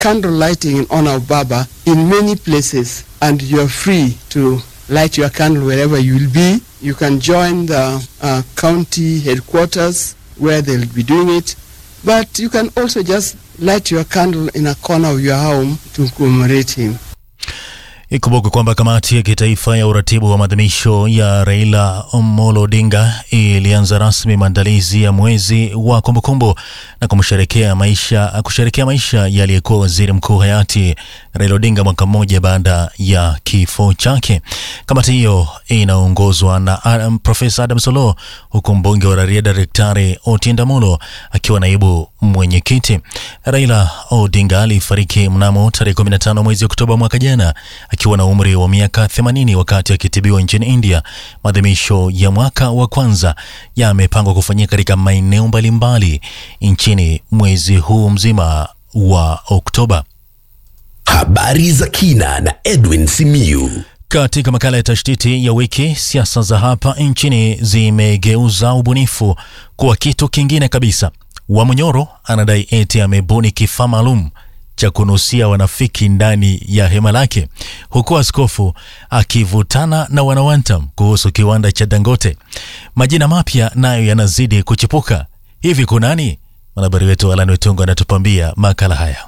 candle lighting in honor of Baba in many places, and you are free to light your candle wherever you will be. You can join the uh, county headquarters where they'll be doing it, but you can also just light your candle in a corner of your home to commemorate him. Ikumbuke kwamba kamati ya kitaifa ya uratibu wa maadhimisho ya Raila Omolo Odinga ilianza rasmi maandalizi ya mwezi wa kumbukumbu na kumsherekea maisha, kusherekea maisha ya aliyekuwa waziri mkuu hayati Raila Odinga mwaka mmoja baada ya kifo chake. Kamati hiyo inaongozwa na um, Profesa Adam Solo, huku mbunge wa Rarieda Daktari Otiende Amollo akiwa naibu mwenyekiti. Raila Odinga alifariki mnamo tarehe 15 mwezi Oktoba mwaka jana akiwa na umri wa miaka 80 wakati akitibiwa nchini India. Maadhimisho ya mwaka wa kwanza yamepangwa kufanyika katika maeneo mbalimbali nchini mwezi huu mzima wa Oktoba. Habari za kina na Edwin Simiyu. Katika makala ya tashtiti ya wiki, siasa za hapa nchini zimegeuza ubunifu kuwa kitu kingine kabisa. Wamonyoro anadai eti amebuni kifaa maalum cha kunusia wanafiki ndani ya hema lake, huku askofu akivutana na wanawantam kuhusu kiwanda cha Dangote. Majina mapya nayo yanazidi kuchipuka. Hivi kunani? Mwanahabari wetu Alan Wetungo anatupambia makala haya.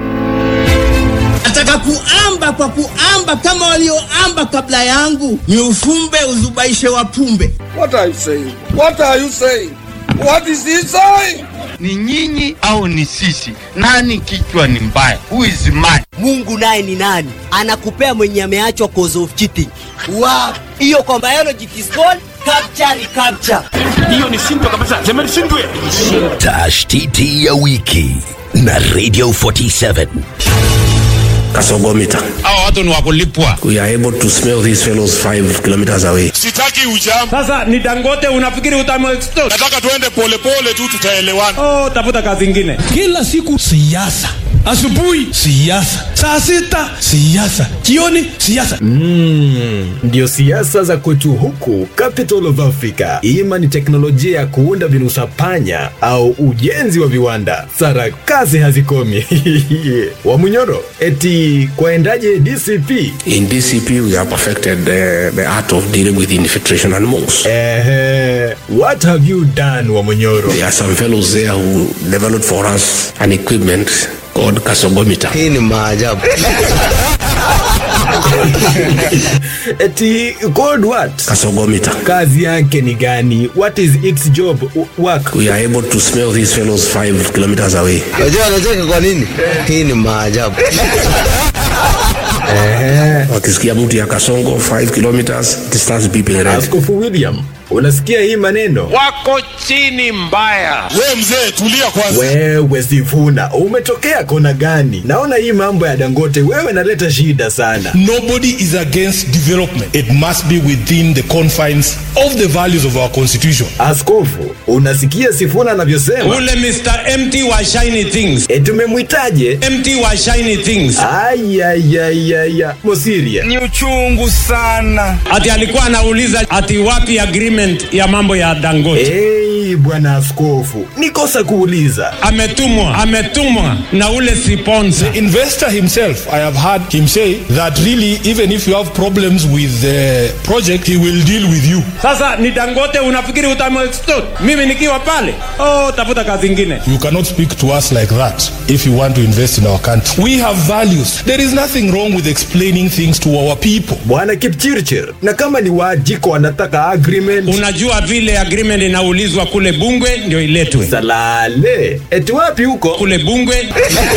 Nataka kuamba kwa kuamba kama walioamba kabla yangu, ni ufumbe uzubaishe wapumbe. What are you saying? What are you saying? What is he saying? ni nyinyi au ni sisi? Nani kichwa ni mbaya? Who is mad? Mungu naye ni nani? Anakupea mwenye ameachwa cause of cheating. Wow. Hiyo kwa biology it is called capture recapture. Hiyo ni simple kabisa. Sema shindwe. Tashtiti ya wiki na Radio 47. Kasogomita. Hao watu ni wakulipwa. We are able to smell these fellows five kilometers away. Sitaki ujam. Sasa ni Dangote, unafikiri utamuextort? Nataka tuende polepole tu, tutaelewana. Oh, tafuta kazi ingine. Kila siku siasa, asubuhi siasa, saa sita siasa, jioni siasa. Mm, ndio siasa za kwetu huku capital of Africa. Ima ni teknolojia ya kuunda vinusa panya au ujenzi wa viwanda, sarakasi hazikomi. Wamunyoro, eti kwaendaje DCP? In DCP we have perfected the, the art of dealing with infiltration and monks. Ehe, what have you done Wamunyoro? There are some fellows there who developed for us an equipment called Kasogomita. Hii ni maajabu. eti called what? Kasogomita. Kazi yake ni gani? What is its job work? We are able to smell these fellows five kilometers away. Unajua anacheka kwa nini? Hii ni maajabu. Ehe. Wakisikia mtu ya Kasongo 5 kilometers, it starts beeping red. Askofu William, unasikia hii maneno? Wako chini mbaya. We mzee, tulia kwanza. Wewe Sifuna, umetokea kona gani? Naona hii mambo ya Dangote wewe naleta shida sana. Nobody is against development. It must be within the confines of the values of our constitution. Askofu, unasikia Sifuna anavyosema? Ule Mr. Empty wa shiny things. E, tumemwitaje? Empty wa shiny things. Ayayayaya, Mosiria. Ni uchungu sana. Ati alikuwa anauliza ati wapi agreement ya mambo ya Dangote. Hey, bwana askofu, ni kosa kuuliza. Ametumwa, ametumwa na ule sponsor. The investor himself, I have heard him say that really, even if you have problems with the project, he will deal with you. Sasa ni Dangote, unafikiri utamuextort? Mimi nikiwa pale? Oh, tafuta kazi ingine. You cannot speak to us like that if you want to invest in our country. We have values. There is nothing wrong with explaining things to our people. Bwana Kipchirchir, na kama ni waajiko wanataka agreement Unajua vile agreement inaulizwa kule Bungwe ndio iletwe salale, eti wapi huko kule Bungwe.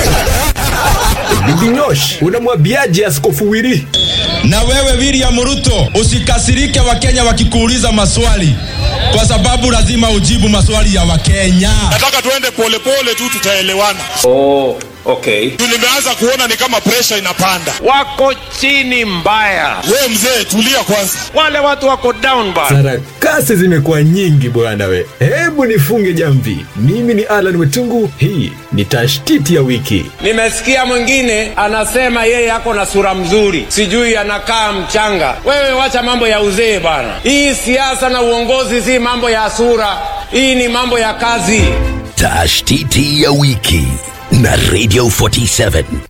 Bibi Nyosh, unamwambiaje askofu Wili? Na wewe William Ruto, usikasirike Wakenya wakikuuliza maswali, kwa sababu lazima ujibu maswali ya Wakenya. Nataka tuende polepole tu, tutaelewana. Oh, okay. Tu nimeanza kuona ni kama pressure inapanda. Wako chini mbaya. We mzee, tulia kwanza. Wale watu wako down bad. Sarakasi zimekuwa nyingi bwana we, hebu nifunge jamvi. Mimi ni Alan Wetungu, hii ni tashtiti ya wiki. Nimesikia mwingine anasema yeye ako na sura mzuri, sijui anakaa mchanga. Wewe wacha mambo ya uzee bana. Hii siasa na uongozi si mambo ya sura, hii ni mambo ya kazi. Tashtiti ya wiki na Radio 47.